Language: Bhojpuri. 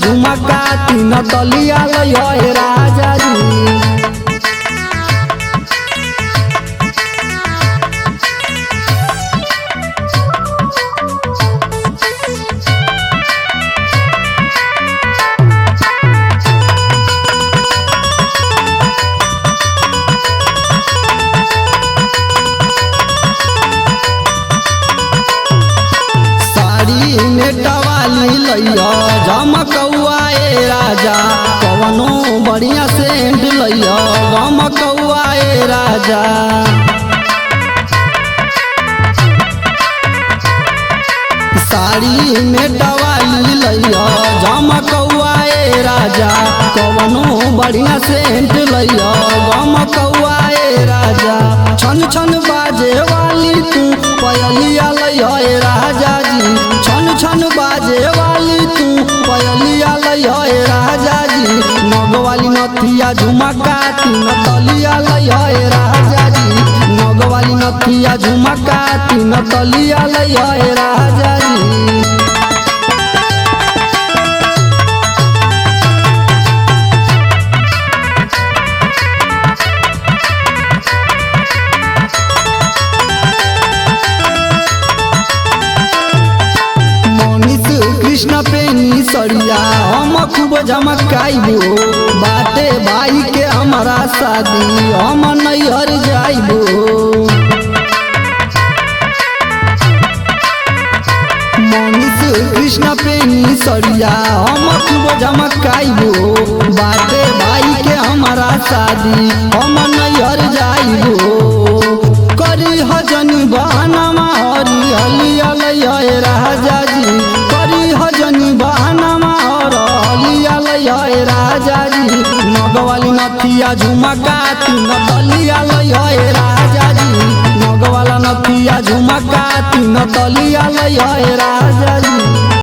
झुमका तीन तलिया लय राजा जी साड़ी में टवाली लैया झमकौआ ए राजा कवनो बढ़िया सेंट लैया गमकौआ ए राजा साड़ी में टवाली लैया झमकौआ ए राजा कवनो बढ़िया सेंट लैया गमकौआ ए राजा छन छन बाजे वाली तू पयलिया लैया ए राजा जी छन छन बाजे वाली तू पयलिया लैया ए राजा जी नग वाली नथिया झुमका तीन तलिया लैया ए राजा जी नग वाली नथिया झुमका तीन तलिया लैया ए राजा जी मनीष कृष्ण पेनी सरिया हम खूब झमकाइबो बाटे भाई के हमारा शादी हम नैहर जाइबो मनीष कृष्ण पेनी सरिया हम खूब झमकाइबो बाटे भाई के हमारा शादी हम नैहर जाइबो करी हजन बहनमा हरी हलिया लय राजा जी करी हजन बहनमा हर हलिया लय राजा जी नगवाली नथिया झुमका तीन तलिया लय राजा जी नगवाला नथिया झुमका तीन तलिया लय राजा जी